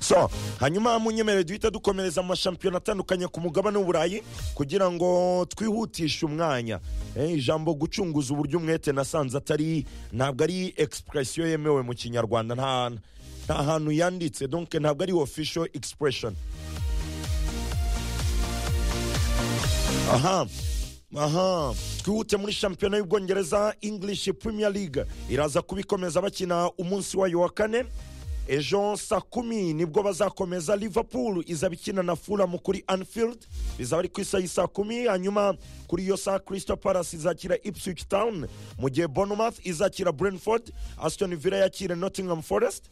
so hanyuma munyemerere duhita dukomereza mu mashampiyona atandukanye ku mugabane w'uburayi kugira ngo twihutishe umwanya Eh, ijambo gucunguza uburyo umwete nasanze atari ntabwo ari egisipuresiyo yemewe mu kinyarwanda nta nta hantu yanditse donc ntabwo ari ofisho egisipureshoni aha aha twihute muri shampiyona y'ubwongereza english premier league iraza kubikomeza bakina umunsi wayo wa kane ejo saa kumi nibwo bazakomeza liverpool izaba ikina na fulham kuri anfield bizaba ari ku isaha y'i saa kumi hanyuma kuri iyo saa crystal palace izakira ipswich town mu gihe bournemouth izakira brentford aston villa yakire nottingham forest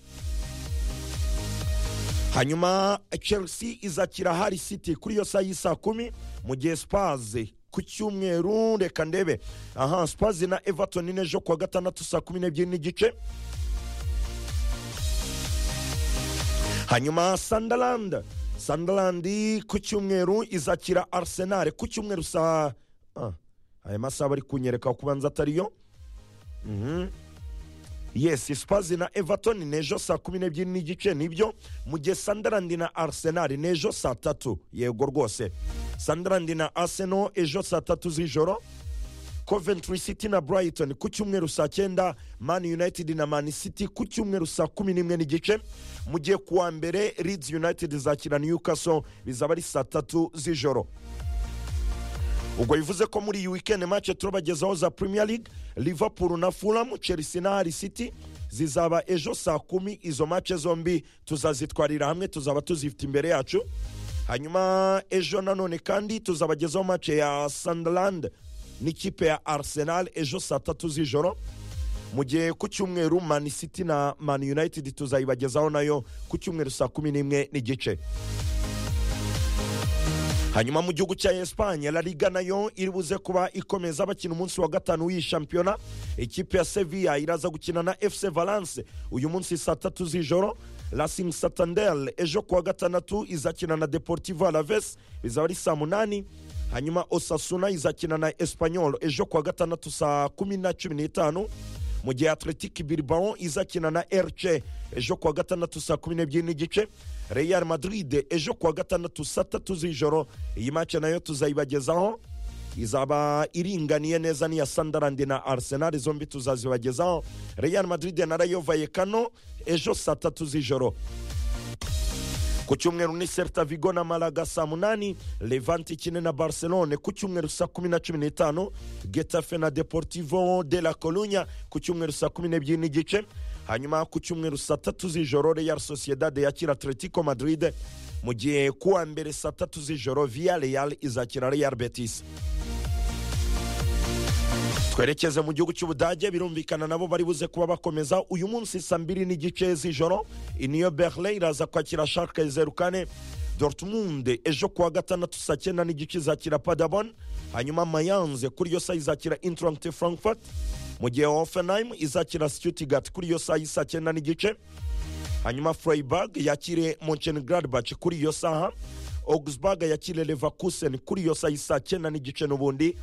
hanyuma chelsea izakira hari city kuri iyo saa y'i saa kumi mu gihe spaze ku cyumweru reka ndebe aha spaze na everton n'ejo kuwa gatandatu saa kumi n'ebyiri n'igice hanyuma sandaland sandaland ku cyumweru izakira arsenal ku cyumweru saa ah, aya masaha bari kunyereka kubanza atariyo Mhm. yes spazi na everton n'ejo saa kumi n'ebyiri n'igice nibyo mu gihe sandaland na arsenal n'ejo saa tatu yego rwose sandaland na arsenal ejo saa tatu z'ijoro coventry city na brighton ku cyumweru saa cyenda man united na man city ku cyumweru saa kumi n'imwe n'igice mu gihe kuwa mbere leeds united izakira newcastle bizaba ari saa tatu z'ijoro ubwo bivuze ko muri iyi weekend match turabagezaho za premier league liverpool na fulham chelsea na hari city zizaba ejo saa kumi izo match zombi tuzazitwarira hamwe tuzaba tuzifite imbere yacu hanyuma ejo nanone kandi tuzabagezaho match ya sunderland n'ikipe ya arsenal ejo saa tatu z'ijoro mu gihe ku cyumweru man city na man united tuzayibagezaho nayo ku cyumweru saa kumi n'imwe n'igice hanyuma mu gihugu cya esipanye la liga nayo iri buze kuba ikomeza bakina umunsi wa gatanu w'iyi shampiyona ikipe ya sevilla iraza gukina na fc valence uyu munsi saa tatu z'ijoro racing santander ejo kuwa gatandatu izakina na deportivo alaves bizaba ari saa munani hanyuma osasuna izakina na espanyol ejo kuwa gatandatu saa kumi na cumi n'itanu mu gihe atletic bilbao izakina na rc ejo kuwa gatandatu saa kumi n'ebyiri n'igice real madrid ejo kuwa gatandatu saa tatu z'ijoro iyi mace nayo tuzayibagezaho izaba iringaniye neza n'iya sandarandi na arsenal zombi tuzazibagezaho real madrid na rayo vallecano ejo saa tatu z'ijoro ku cyumweru ni Celta Vigo na Malaga saa munani Levante ikine na Barcelone ku cyumweru saa kumi na cumi n'itanu Getafe na Deportivo de la Coruña ku cyumweru saa kumi n'ebyiri n'igice hanyuma ku cyumweru saa tatu z'ijoro Real Sociedad yakira Atletico Madrid mu gihe kuwa mbere saa tatu z'ijoro Villarreal izakira Real Betis twerekeze mu gihugu cy'ubudage birumvikana nabo bari buze kuba bakomeza uyu munsi saa mbiri n'igice z'ijoro iniyo berlin iraza kwakira sharke zeru kane dortmund ejo kuwa gatandatu saa cyenda n'igice izakira padabon hanyuma mayanze kuri iyo saa izakira intrant frankfurt mu gihe hoffenheim izakira stuttgart kuri iyo saa y'i saa cyenda n'igice hanyuma freiburg yakire monchengladbach kuri iyo saha augsburg yakire leverkusen kuri iyo saa y'i saa cyenda n'igice n'ubundi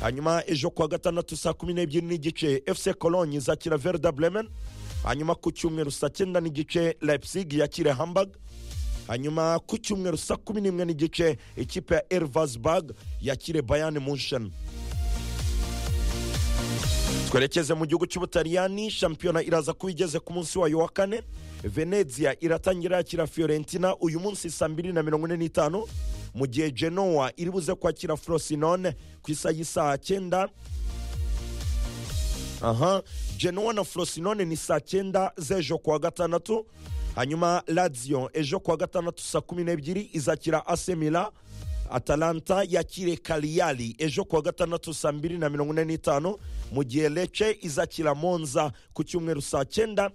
hanyuma ejo kuwa gatandatu saa kumi n'ebyiri n'igice fc cologne izakira verda bremen hanyuma ku cyumweru saa cyenda n'igice leipzig yakire hamburg hanyuma ku cyumweru saa kumi n'imwe n'igice ikipe ya elvasburg yakire bayani munchen twerekeze mu gihugu cy'ubutaliyani shampiyona iraza kuba igeze ku munsi wayo wa kane venezia iratangira yakira fiorentina uyu munsi saa mbiri na mirongo ine n'itanu mu gihe genoa iri buze kwakira frosinone ku isaha y'isaha cyenda aha genoa na frosinone ni saa cyenda z'ejo kuwa gatandatu hanyuma lazio ejo kuwa gatandatu saa kumi n'ebyiri izakira asemila atalanta yakire kariyari ejo kuwa gatandatu saa mbiri na mirongo ine n'itanu mu gihe lece izakira monza ku cyumweru saa cyenda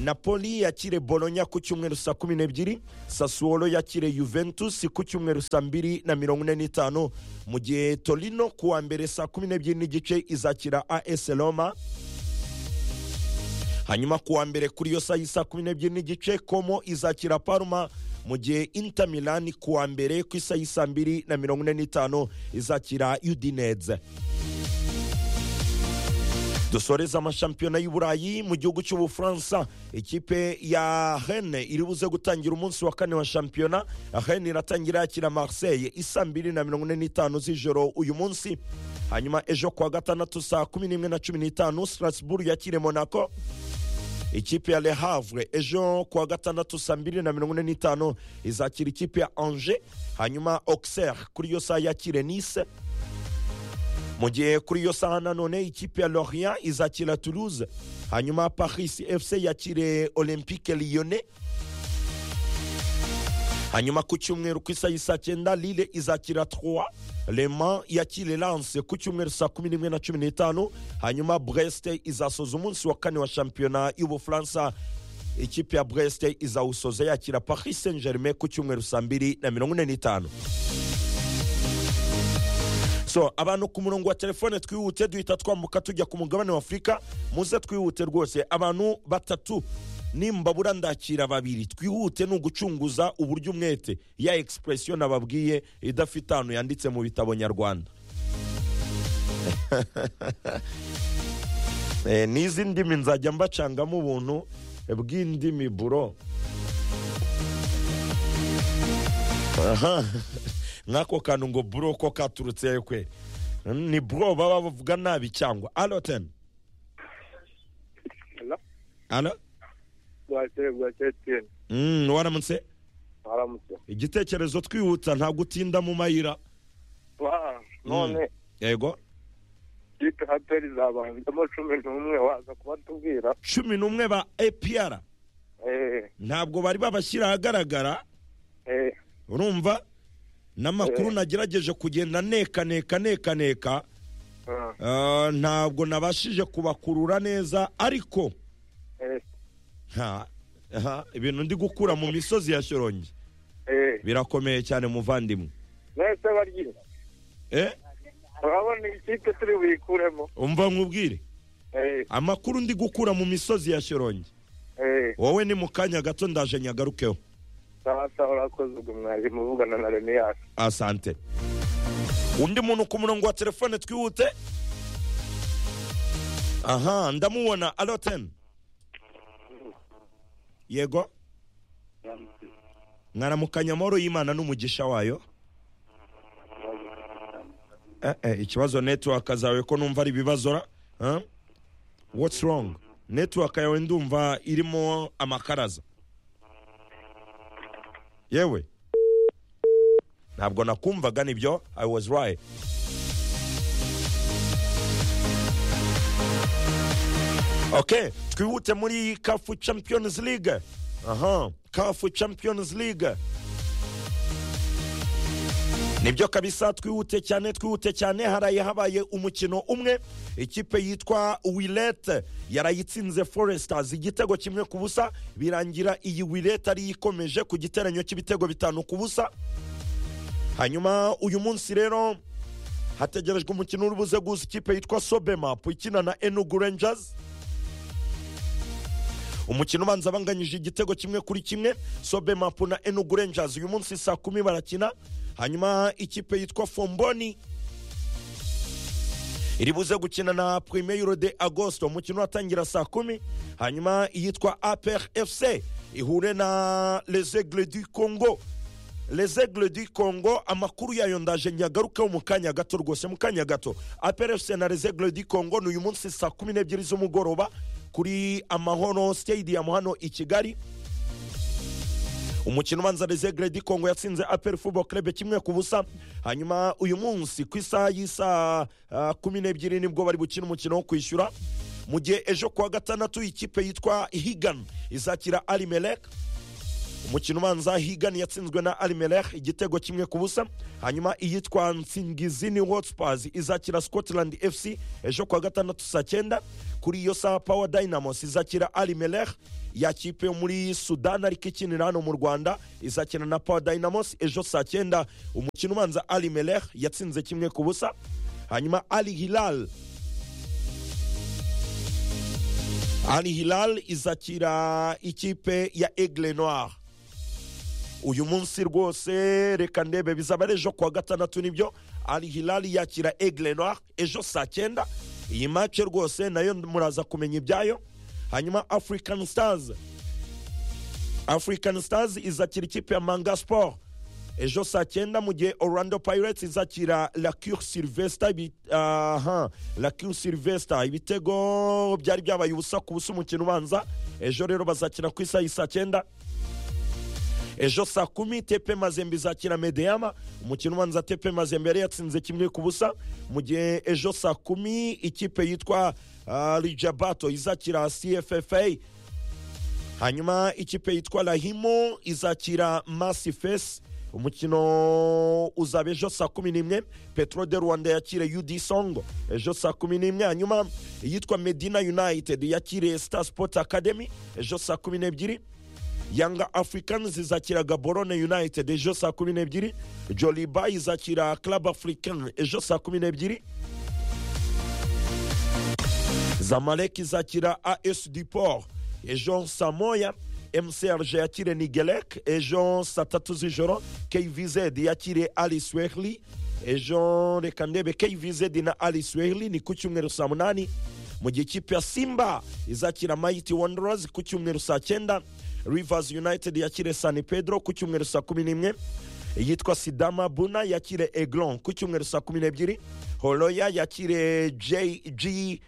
napoli yakire bolonya ku cyumweru saa kumi n'ebyiri sasuwolo yakire juventus ku cyumweru saa mbiri na mirongo ine n'itanu mu gihe torino ku wa mbere saa kumi n'ebyiri n'igice izakira as roma hanyuma ku wa mbere kuri iyo saa y'i saa kumi n'ebyiri n'igice komo izakira parma mu gihe inter milan ku wa mbere ku isaha y'i saa mbiri na mirongo ine n'itanu izakira udineze dusoreze amashampiyona y'i burayi mu gihugu cy'ubufaransa ikipe ya hene iri buze gutangira umunsi wa kane wa shampiyona hene iratangira yakira marseille isa mbiri na mirongo ine n'itanu z'ijoro uyu munsi hanyuma ejo kuwa gatandatu saa kumi n'imwe na cumi n'itanu strasbourg yakire monaco ikipe ya le havre ejo kuwa gatandatu saa mbiri na mirongo ine n'itanu izakira ikipe ya angers hanyuma auxerre kuri iyo saa yakire nice mu gihe kuri iyo saha nanone ikipe ya lorient izakira toulouse hanyuma paris fc yakire olympique lyonnais hanyuma ku cyumweru ku isaha y'i saa cyenda lille izakira trois le mans yakire lance ku cyumweru saa kumi n'imwe na cumi n'itanu hanyuma brest izasoza umunsi wa kane wa shampiyona y'ubufaransa ikipe ya brest izawusoza yakira paris saint germain ku cyumweru saa mbiri na mirongo ine n'itanu so abantu ku murongo wa telefone twihute duhita twambuka tujya ku mugabane wa afurika muze twihute rwose abantu batatu nimbabura ndakira babiri twihute ni ugucunguza uburyo umwete ya egisipuresiyo nababwiye idafite ahantu yanditse mu bitabo nyarwanda Eh, n'izi ndimi nzajya mbacangamo ubuntu bw'indimi buro aha nk'ako kantu ngo buro ko katurutse kwe ni buro baba bavuga nabi cyangwa alo teni Hello? alo bwakeye bwakeye tiyeni Mm, waramutse waramutse igitekerezo twihuta nta gutinda mu mayira Wa, none yego kipe haperi zabanzemo cumi n'umwe waza kubatubwira cumi n'umwe ba apr eh ntabwo bari babashyira ahagaragara eh urumva n'amakuru nagerageje kugenda nekaneka nekaneka ah, ah, ntabwo nabashije kubakurura neza ariko eh nta aha, ibintu ndi gukura mu misozi ya shorongi eh birakomeye cyane muvandimwe mwese baryi eh urabona iyi kipe turi buyikuremo umva nkubwire eh amakuru ndi gukura mu misozi ya shorongi eh wowe ni mu kanya gato ndaje nyagarukeho sawa sawa urakoze ubwo mwarimu uvugana na reniyasi asante undi muntu ku murongo wa telefone twihute aha ndamubona alo teni yego mwaramukanya amahoro y'imana n'umugisha wayo eh, eh, ikibazo netiwaka zawe ko numva ari ibibazo ra huh? what's wrong netiwaka yawe ndumva irimo amakaraza yewe ntabwo nakumvaga nibyo i was right ok twihute muri kafu champions league aha kafu champions league nibyo kabisa twihute cyane twihute cyane haraye habaye umukino umwe ikipe yitwa wilete yarayitsinze foresters igitego kimwe ku busa birangira iyi wilete ariyo ikomeje ku giteranyo cy'ibitego bitanu ku busa hanyuma uyu munsi rero hategerejwe umukino uri buze guza ikipe yitwa sobemap ikina na enugu rangers umukino ubanza banganyije igitego kimwe kuri kimwe sobemap na enugu rangers uyu munsi saa kumi barakina hanyuma ikipe yitwa fomboni iri buze gukina na primeyiro de agosto umukino uratangira saa kumi hanyuma iyitwa aper fc ihure na les aigles du congo les aigles du congo amakuru yayo ndaje nyagarukeho mu kanya gato rwose mu kanya gato aprfc na les aigles du congo ni uyu munsi saa kumi n'ebyiri z'umugoroba kuri amahoro stadium hano i kigali umukino ubanza les aigles du congo yatsinze apr football club kimwe ku busa hanyuma uyu munsi ku isaha y'isaha ah, kumi n'ebyiri nibwo bari gukina umukino wo kwishyura mu gihe ejo kuwa gatandatu ikipe yitwa higan izakira arimelek umukino ubanza higan yatsinzwe na arimelech igitego kimwe ku busa hanyuma iyitwa nsingizini hotspurs izakira scotland fc ejo kuwa gatandatu saa cyenda kuri iyo saha power dynamos izakira arimelech yakipe yo muri sudan ariko ikinira hano mu rwanda izakina na power dynamos ejo saa cyenda umukino ubanza arimelech yatsinze kimwe ku busa hanyuma ali hilal ali hilal izakira ikipe ya aigle noir uyu munsi rwose reka ndebe bizaba ari ejo kuwa gatandatu nibyo ari hilali yakira eglenoir ejo saa cyenda iyi match rwose nayo muraza kumenya ibyayo hanyuma african stars african stars izakira ikipe ya manga sport ejo saa cyenda mu gihe orlando pirates izakira la cure sylvester ibi- aha la cure sylvester ibitego byari byabaye ubusa ku busa umukino ubanza ejo rero bazakina ku isaha y'i saa cyenda ejo saa kumi tepe mazembe izakira medeyama umukino ubanza tepe mazembe yari yatsinze kimwe ku busa mu gihe ejo saa kumi ikipe yitwa ah, rijabato izakira cffa hanyuma ikipe yitwa rahimo izakira masifesi umukino uzaba ejo saa kumi n'imwe petro de rwanda yakire ud songo ejo saa kumi n'imwe hanyuma iyitwa medina united yakire star sport academy ejo saa kumi n'ebyiri yanga africans izakira gaborone united ejo saa kumi n'ebyiri joliba izakira club african ejo saa kumi n'ebyiri zamalek izakira as duport ejo saa moya mcrg yakire nigelek ejo saa tatu z'ijoro kvz yakire alice wehli ejo reka ndebe kvz na alice wehli ni ku cyumweru saa munani mu gihe ikipe ya simba izakira mighty wanderers ku cyumweru saa cyenda rivers united yakire san pedro ku cyumweru saa kumi n'imwe iyitwa sidama buna yakire eglon ku cyumweru saa kumi n'ebyiri horoya yakire jg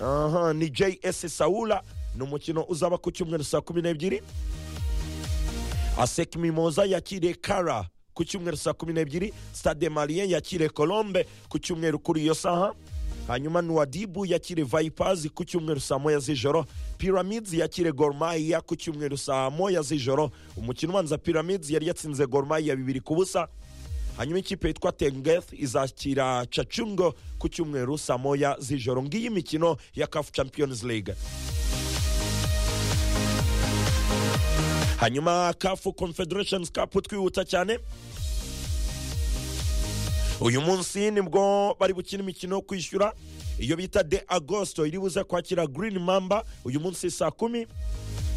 aha ni js sawula ni umukino uzaba ku cyumweru saa kumi n'ebyiri asek mimoza yakire kara ku cyumweru saa kumi n'ebyiri stade malien yakire colombe ku cyumweru kuri iyo saha hanyuma nuwadibu yakire vipers ku cyumweru saa moya z'ijoro pyramids yakire gormaya ku cyumweru saa moya z'ijoro umukino ubanza pyramids yari yatsinze gormaya bibiri ku busa hanyuma ikipe yitwa tengeth izakira cacungo ku cyumweru saa moya z'ijoro ngiyi imikino ya caf champions league hanyuma kafu confederations cup twihuta cyane uyu munsi nibwo bari gukina imikino yo kwishyura iyo bita de agosto iri buze kwakira green mamba uyu munsi saa kumi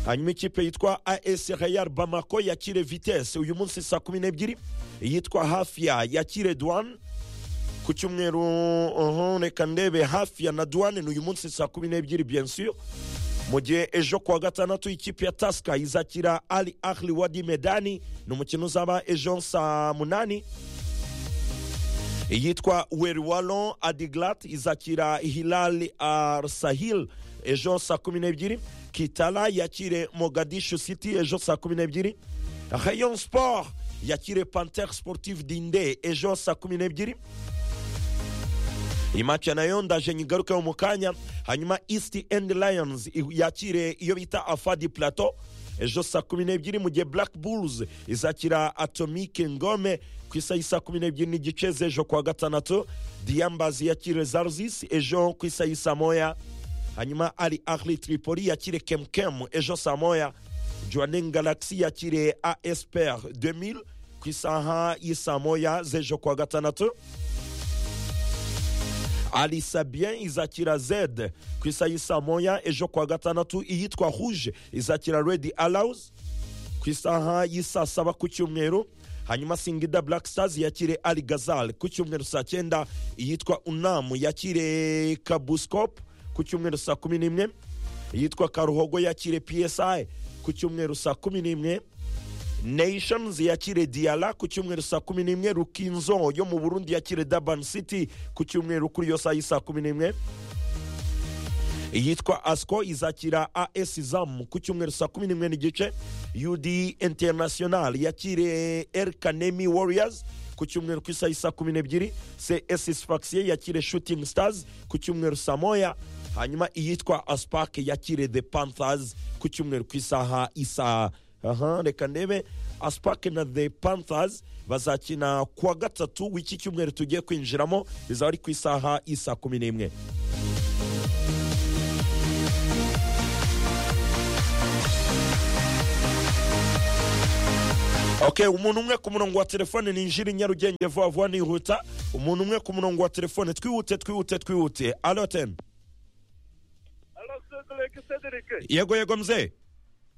hanyuma ikipe yitwa as real bamako yakire vitesse uyu munsi saa kumi n'ebyiri iyitwa hafia yakire douane ku cyumweru uhu, reka ndebe hafia na douane ni uyu munsi saa kumi n'ebyiri bien sûr mu gihe ejo kuwa gatandatu ikipe ya tasika izakira ali ahli wadi medani ni umukino uzaba ejo saa munani iyitwa weriwalo adiglat izakira hilal arsahil ejo saa kumi n'ebyiri kitala yakire mogadishu city ejo saa kumi n'ebyiri rayon sport yakire panter sportive dinde ejo saa kumi n'ebyiri iyi match nayo ndaje nyigarukeho mu kanya hanyuma east end lions yakire iyo bita afadi plateau ejo saa kumi n'ebyiri mu gihe black bulls izakira atomike ngome ku isaha y'i saa kumi n'ebyiri n'igice z'ejo kuwa gatandatu diyambazi yakire zarzis ejo ku isaha y'i saa moya hanyuma ari ahli tripoli yakire kemkemu ejo saa moya joanin galaxy yakire asper 2000 ku isaha y'i saa moya z'ejo kuwa gatandatu alisa bien izakira zed ku isaha y'i saa moya ejo kuwa gatandatu iyitwa rouge izakira redi allows ku isaha y'i saa saba ku cyumweru hanyuma singida black stars yakire ali gazal ku cyumweru saa cyenda iyitwa unamu yakire kabuskop ku cyumweru saa kumi n'imwe iyitwa karuhogo yakire psi ku cyumweru saa kumi n'imwe nations yakire diala ku cyumweru saa kumi n'imwe rukinzo yo mu burundi yakire daban city ku cyumweru kuri iyo saa y'i saa kumi n'imwe iyitwa asco izakira as zam ku cyumweru saa kumi n'imwe n'igice ud international yakire erkanemi warriors ku cyumweru ku isaha y'i saa kumi n'ebyiri cs faxie yakire shooting stars ku cyumweru saa moya hanyuma iyitwa aspak yakire the panthers ku cyumweru ku isaha isaa aha reka ndebe aspak na the panthers bazakina kuwa gatatu w'iki cyumweru tugiye kwinjiramo bizaba ari ku isaha y'isaa kumi n'imwe okay umuntu umwe ku murongo wa telefone ni injira nyarugenge vuba vuba nihuta umuntu umwe ku murongo wa telefone twihute twihute twihute alo ten Alo Cedric Cedric yego yego mzee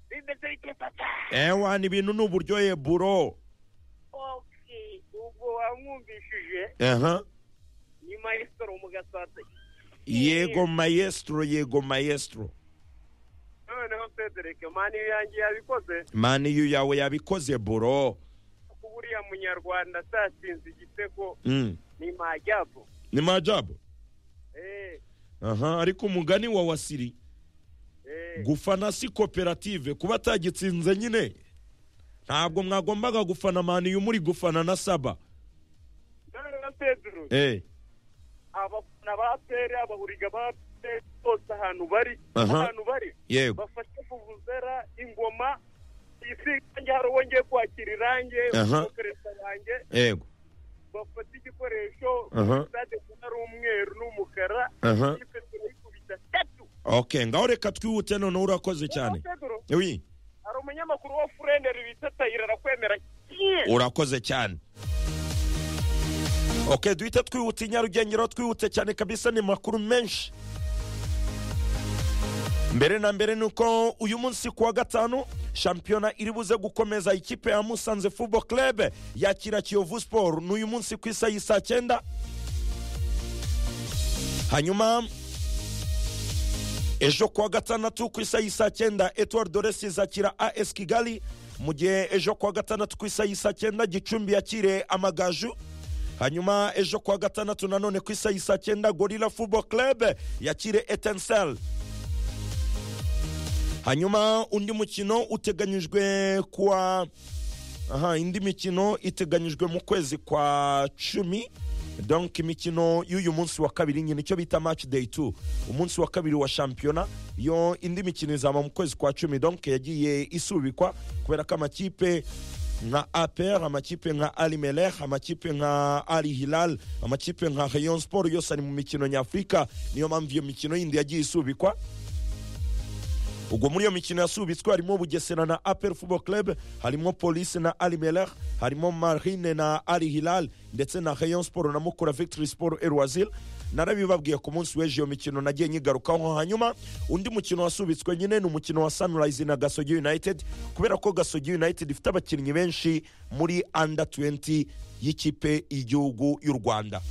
bimeze bite papa ewa ni ibintu ni uburyohe buro okay ubwo wamwumvishije aha nyuma y'isoro mu gasate yego mayesitoro yego mayesitoro noneho cedric mani yanjye yabikoze maniyu yawe yabikoze buro kuko buriya munyarwanda atashinze igitego Mm. ni majyapfu ni majabu eee aha ariko umugani wa wasiri eee gufana si koperative kuba atagitsinze nyine ntabwo mwagombaga gufana maniyu muri gufana na saba noneho cedric eh abafana ba aperi abahuriga ba aperi bose ahantu bari Aha. ahantu bari yego bafashe kuvuzera ingoma isi yanjye hari wongeye kwakira irange Aha. umukereza yanjye yego bafata igikoresho Aha. stade ari umweru n'umukara Aha. ikipe turayikubita tatu okay ngaho reka twihute noneho urakoze cyane Pedro, oui hari umunyamakuru wa furenderi bita tayira arakwemera urakoze cyane okay duhite twihuta i nyarugenge rero twihute cyane kabisa ni makuru menshi mbere na mbere ni uko uyu munsi ku wa gatanu shampiyona iri buze gukomeza ikipe ya musanze fubo club yakira kiyovu siporo ni uyu munsi ku isaha y'i saa cyenda hanyuma ejo kuwa gatandatu ku isaha y'i saa cyenda etuwari doresi izakira as kigali mu gihe ejo kuwa gatandatu ku isaha y'i saa cyenda gicumbi yakire amagaju hanyuma ejo kuwa gatandatu nanone ku isaha y'i saa cyenda gorira fubo club yakire etensel hanyuma undi mukino uteganyijwe kuwa aha indi mikino iteganyijwe mu kwezi kwa cumi donc imikino y'uyu munsi wa kabiri nyine icyo bita match day 2 umunsi wa kabiri wa shampiyona yo indi mikino izaba mu kwezi kwa cumi donc yagiye isubikwa kubera ko amakipe nka APR amakipe nka Ali Melech amakipe nka Ali Hilal amakipe nka Rayon Sport yose ari mu mikino nyafurika niyo mpamvu iyo mikino yindi yagiye isubikwa ubwo muri iyo mikino yasubitswe harimo bugesera na apel football club harimo polisi na ali meler harimo marine na ali hilal ndetse na rayon sport na mukura victory sport erwazil narabibabwiye ku munsi w'ejo iyo mikino nagiye nyigarukaho hanyuma undi mukino wasubitswe nyine ni umukino wa sunrise na gasogi united kubera ko gasogi united ifite abakinnyi benshi muri under 20 y'ikipe y'igihugu y'u rwanda